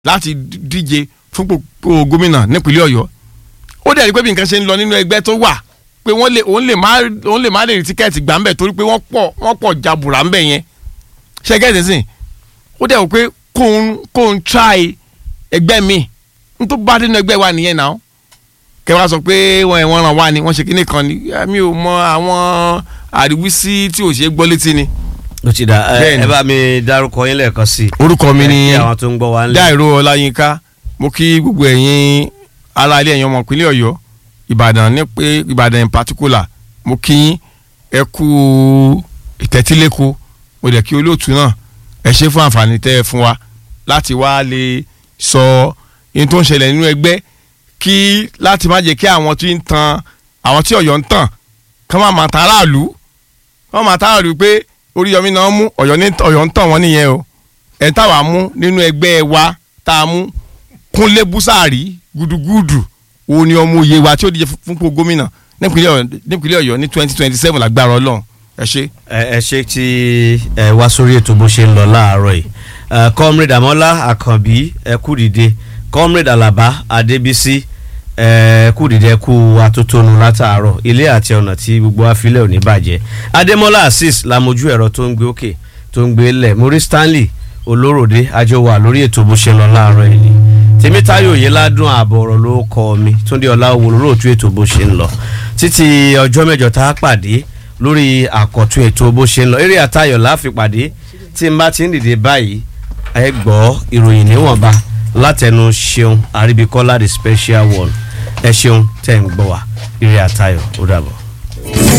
láti díje fún gbogbo gómìnà nípínlẹ̀ ọ̀yọ́ ó dẹ̀ rí pé bí nǹkan ṣe ń lọ nínú ẹgbẹ́ tó wà pé wọ́n lè òun lè má òun lè má lè rí tíkẹ́ẹ̀tì gbà ń bẹ̀ torí pé wọ́n pọ̀ wọ́n pọ̀ jàbùrà ń bẹ̀ yẹn ṣe gẹ́gẹ́ sìn ó dẹ̀ wò pé kóun kóun try ẹgbẹ́ mi n tó bá dénú ẹgbẹ́ wa nìyẹn náà kẹ wá sọ pé wọn ẹ̀ wọ́n ràn wá ni wọ́n ṣe kíní kan ni mi ò mọ àwọn àríwísí tí ò ṣe é gbọ́ létí ni. ó ti dà ẹ Bẹ́ẹ̀ni. ẹ bá mi dárúkọ yín lẹ́ẹ̀kan sí i. orúkọ mi ni Kí àwọn tó ń gbọ́ wa ń lé. Dáìró Ọláyínká mo kí gbogbo ẹ̀yin ará ilé ẹ̀yin ọmọ ìpínlẹ̀ Ọ̀yọ́ Ìbàdàn ní pé Ìbàdàn in particular mo kí yín ẹ kú ìtẹ́tílẹ́kọ mo dẹ̀ kí olóòtú náà ẹ ṣe fún àǹfààní tẹ́ ẹ fún wa láti wá lè sọ ohun tó ń ṣẹlẹ̀ nínú ẹgbẹ́ kí láti má jẹ́ kí àwọn tí ń tan àwọn tí Ọ̀yọ́ ń tàn kán má máa ta aráàlú kán má ta aráàlú pé Oríyọmí náà mú Ọ̀yọ́ ní Ọ̀yọ́ ń tàn wọ́n nìyẹn o ẹ̀ táwa mú nínú ẹgbẹ́ wa tá a mú Kúnlé Búsàárì gúdúgúdù òun ni ọmọ òye wa tí ó díje fún fúnpọ̀ gómìnà nípínlẹ̀ Ọ̀yọ́ nípínlẹ̀ Ọ̀yọ́ ní twenty twenty seven lágbára Ọlọ́run ẹ ṣe. ẹ ẹ ṣe tí ẹ wá sórí ètò bó ṣe ń lọ láàárọ̀ yìí ẹ comrade Àmọ́lá Àkànbí ẹ kú dìde comrade Àlàbá Adébísí ẹ kú dìde ẹ kú atótónu látàárọ̀ ilé àti ọ̀nà tí gbogbo afilẹ̀ ò ní bàjẹ́ Adémọ́lá Azeez lamojú ẹ̀rọ tó ń gbé òkè tó ń gbé lẹ̀ Maurice Stanley Olóròdé àjọ wà lórí ètò bó ṣe ń lọ láàárọ̀ yìí ni Tèmítáyọ̀ Oyèládùn ààbọ̀ ọ̀rọ̀ ló kọ́ mi Túndé Ọláwò lóòtú ètò bó ṣe ń lọ títí ọjọ́ mẹ́jọ tá a pàdé lórí àkọ́tún ètò bó ṣe ń lọ eré àtayọ̀ láfipàdé tí n bá ti ń dìde báyìí ẹ gbọ́ ìròyìn níwọ̀nba látẹnu ṣeun àríbíkọ́lá the special one ẹ ṣeun tẹ̀ ń gbọ́ wá eré àtayọ̀ ó dàbọ̀.